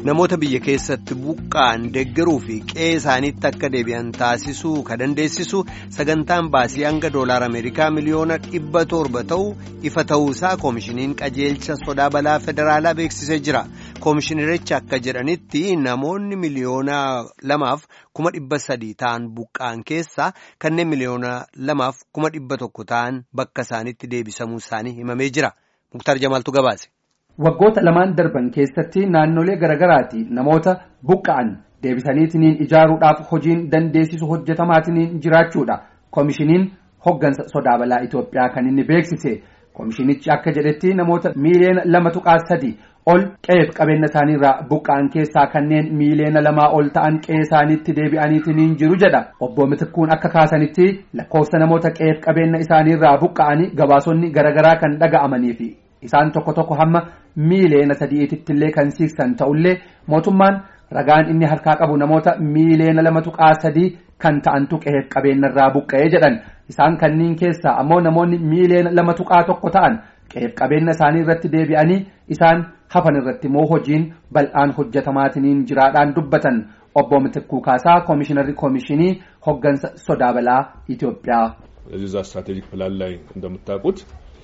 namoota biyya keessatti buqqa'an deeggaruu fi qe'ee isaaniitti akka deebi'an taasisuu ka dandeessisu sagantaan baasii hanga doolaar ameerikaa miliyoona dhibba torba ta'u ifa ta'uusaa koomishiniin qajeelcha sodaa balaa federaalaa beeksisee jira koomishinerichi akka jedhanitti namoonni miliyoona lamaaf kuma dhibba sadii ta'an buqqa'an keessaa kanneen miliyoona lamaaf kuma dhibba tokko ta'an bakka isaaniitti deebisamuu isaanii himamee jira muktaar jamaaltu gabaase. Waggoota lamaan darban keessatti naannolee garaagaraati namoota buqqa'an deebisaniitiniin ijaaruudhaaf hojiin dandeessisu hojjetamaatiniin jiraachuudha. Koomishiniin hoggansa sodaa balaa Itoophiyaa kan inni beeksise. Koomishinichi akka jedhetti namoota miiliyoona lama tuqaa sadi ol qe'eef qabeenya isaaniirraa buqqa'an keessaa kanneen miiliyoona lamaa ol ta'an qe'ee isaaniitti deebi'aniitiniin jiru jedha. Obbo Mitikkuun akka kaasanitti lakkoofsa namoota qe'eef qabeenya isaaniirraa buqqa'anii gabaasonni garaagaraa kan dhaga'amaniifi. Isaan tokko tokko hamma miiliyoona sadiititti illee kan siiksan ta'ullee mootummaan ragaan inni harkaa qabu namoota miiliyoona lama tuqaa sadii kan ta'antu qe'eef qabeenyarraa buqqa'ee jedhan isaan kanniin keessaa ammoo namoonni miiliyoona lama tuqaa tokko ta'an qe'eef qabeenya isaanii irratti deebi'anii isaan hafan irratti immoo hojiin bal'aan hojjetamaatiniin jiraadhaan dubbatan obbo Mitikkuu Kaasaa koomishinarri koomishinii hoggansa sodaa balaa Itoophiyaa. እዛ ስትራቴጂክ ፕላን ላይ እንደምታውቁት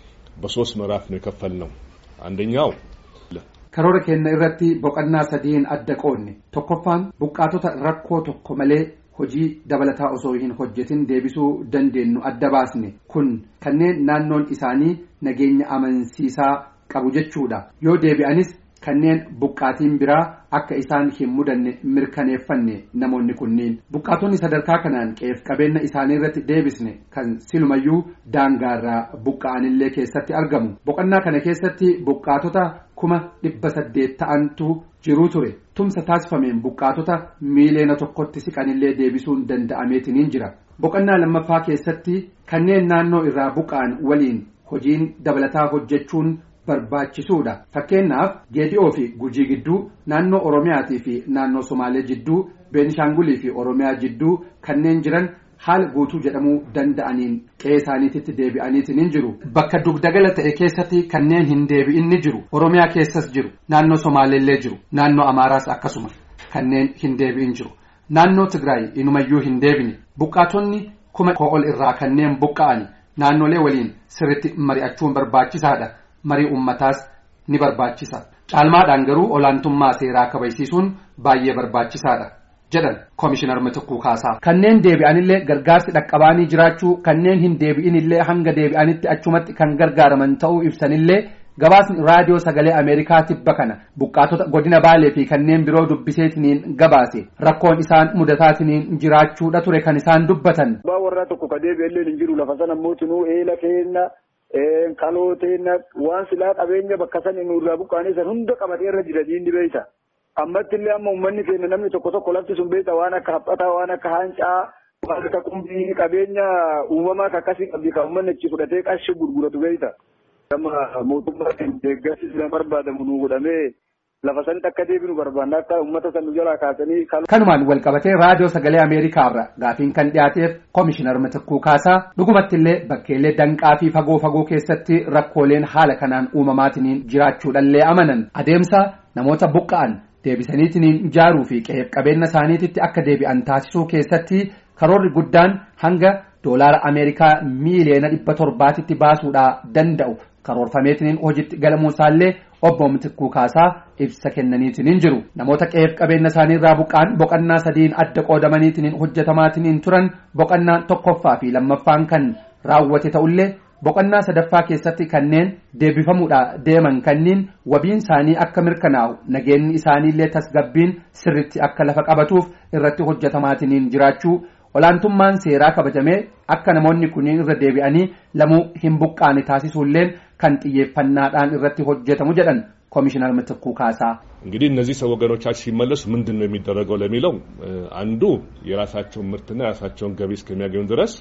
በሶስት ምዕራፍ ነው የከፈልነው። አንደኛው karoora keenya irratti boqonnaa sadiin adda qoodne tokkoffaan buqqaatota rakkoo tokko malee hojii dabalataa osoo hin hojjetin deebisuu dandeenyu adda baasne kun kanneen naannoon isaanii nageenya amansiisaa qabu jechuudha yoo deebi'anis kanneen buqqaatiin biraa akka isaan hin mudanne mirkaneeffanne namoonni kunniin buqqaatonni sadarkaa kanaan qe'eef qabeenya isaanii irratti deebisne kan silumayyuu daangaarraa buqqa'anillee keessatti argamu boqonnaa kana keessatti buqqaatota kuma dhibba saddeet ta'antu jiruu ture tumsa taasifameen buqqaatota miiliyoona tokkotti siqanillee deebisuun danda'ameetiniin jira boqonnaa lammaffaa keessatti kanneen naannoo irraa buqqa'an waliin hojiin dabalataa hojjechuun barbaachisuudha fakkeenyaaf geedi'oo fi gujii gidduu naannoo oromiyaatii fi naannoo somaalee jidduu beenishaangulii fi oromiyaa jidduu kanneen jiran haala guutuu jedhamuu danda'aniin qe'ee isaaniititti deebi'aniitiin jiru bakka dugdagala ta'e keessatti kanneen hin deebi'in ni jiru oromiyaa keessas jiru naannoo somaaleellee jiru naannoo amaaraas akkasuma kanneen hin deebi'in jiru naannoo tigraay inumayyuu hin deebine buqqaatonni kuma ol irraa kanneen buqqa'an naannolee waliin sirritti mari'achuun barbaachisaadha. marii ummataas ni barbaachisa caalmaadhaan garuu olaantummaa seeraa kabachiisuun baay'ee barbaachisaadha jedhan koomishinar Mitikkuu Kaasaa. kanneen deebi'anillee gargaarsi dhaqqabaanii jiraachuu kanneen hin deebi'inillee hanga deebi'anitti achumatti kan gargaaraman ta'uu ibsanillee gabaasni raadiyoo sagalee ameerikaa tibba kana buqqaatota godina baalee fi kanneen biroo dubbiseetiniin gabaase rakkoon isaan mudataatiniin jiraachuudha ture kan isaan dubbatan. warra tokko ka deebi'ellee hin jiru lafa sana mootinuu eela keenya. kalooteena waan silaa qabeenya bakka san nurraa buqqaanii san hunda qabatee irra jira diinni beeyta. Ammatti illee amma uummanni keenya namni tokko tokko lafti sun beeyta waan akka haphataa waan akka haancaa waan akka qumbii qabeenya uumamaa akkasii qabdi kan uummanni achi fudhatee qarshii gurguratu beeyta. Amma mootummaan deeggarsi sila barbaadamu nuu godhamee lafa sanitti akka deebinu barbaanna akka uummata san nu jalaa kaasanii. Kanumaan wal qabatee raadiyoo sagalee Ameerikaarra gaafiin kan dhiyaateef koomishinar Mitikkuu Kaasaa dhugumatti illee bakkeellee danqaa fi fagoo fagoo keessatti rakkooleen haala kanaan uumamaatiniin jiraachuudhallee amanan adeemsa namoota buqqa'an deebisaniitiniin ijaaruu fi qe'eef qabeenya isaaniititti akka deebi'an taasisuu keessatti karoorri guddaan hanga doolaara Ameerikaa miiliyoona dhibba torbaatitti baasuudhaa danda'u karoorfameetiniin hojiitti galamuusaallee obbo Mitikkuu Kaasaa ibsa kennaniitiniin jiru namoota qe'eef qabeenya isaaniirraa buqqa'an boqonnaa sadiin adda qoodamaniitiniin hojjetamaatiniin turan boqonnaan tokkoffaa fi lammaffaan kan raawwate ta'ullee boqonnaa sadaffaa keessatti kanneen deebifamuudha deeman kanniin wabiin isaanii akka mirkanaa'u nageenyi isaaniillee tasgabbiin sirritti akka lafa qabatuuf irratti hojjetamaatiniin jiraachuu olaantummaan seeraa kabajamee akka namoonni kunniin irra deebi'anii lamuu hin buqqaane taasisuulleen kan xiyyeeffannaadhaan irratti hojjetamu jedhan ኮሚሽነር ምትኩ ካሳ እንግዲህ እነዚህ ሰው ወገኖቻችን ሲመለሱ ምንድን ነው የሚደረገው ለሚለው አንዱ የራሳቸውን ምርትና የራሳቸውን ገቢ እስከሚያገኙ ድረስ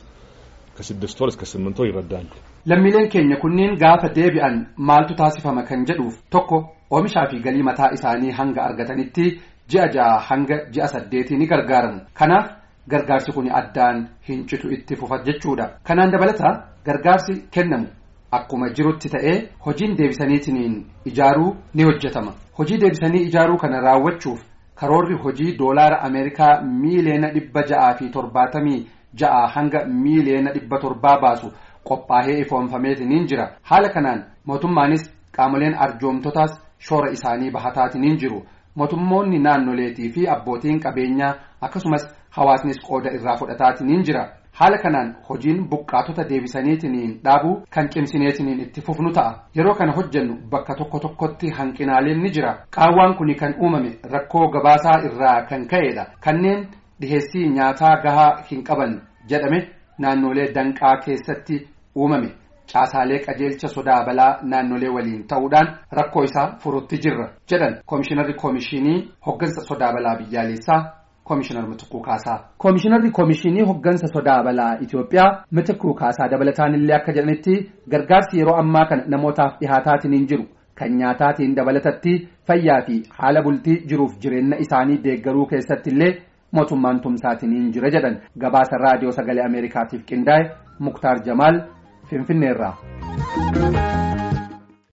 ከስድስት ወር እስከ ስምንት ወር ይረዳሉ። lammiileen keenya kunniin gaafa deebi'an maaltu taasifama kan jedhuuf tokko oomishaa fi galii mataa isaanii hanga argatanitti ji'a ja'a hanga ji'a saddeetii ni gargaaramu kanaaf gargaarsi kun addaan hin citu itti fufa jechuudha kanaan dabalataa gargaarsi kennamu akkuma jirutti ta'ee hojiin deebisaniitiin ijaaruu ni hojjetama hojii deebisanii ijaaruu kana raawwachuuf karoorri hojii doolaara ameerikaa miiliyoona dhibba ja'aa fi torbaatamii ja'a hanga miiliyoona dhibba torbaa baasu qophaa'ee ifoonfameetiniin jira haala kanaan mootummaanis qaamoleen arjoomtotaas shoora isaanii bahataatiin jiru mootummoonni naannoleetii fi abbootiin qabeenyaa akkasumas hawaasnis qooda irraa fudhataatiin jira haala kanaan hojiin buqqaatota deebisaniitiin dhaabuu kan cimsineetiin itti fufnu ta'a yeroo kana hojjennu bakka tokko tokkotti hanqinaaleen ni jira qaawwaan kun kan uumame rakkoo gabaasaa irraa kan ka'edha kanneen dhiheessii nyaataa gahaa hin qaban jedhame naannolee danqaa keessatti uumame caasaalee qajeelcha sodaa balaa naannolee waliin ta'uudhaan rakkoo isaa furutti jirra jedhan koomishinarri koomishinii hoggansa sodaa balaa biyyaalessaa koomishinar Mitikkuu Kaasaa. Koomishinarri koomishinii hoggansa sodaa balaa Itoophiyaa Mitikkuu Kaasaa dabalataan illee akka jedhanitti gargaarsi yeroo ammaa kana namootaaf dhihaataatiin hin jiru kan nyaataatiin dabalatatti fayyaa fi haala bultii jiruuf jireenya isaanii deeggaruu keessatti illee mootummaan tumsaatiin hin jira jedhan gabaasa raadiyoo sagalee Ameerikaatiif qindaa'e Muktaar Jamaal Finfinneerraa.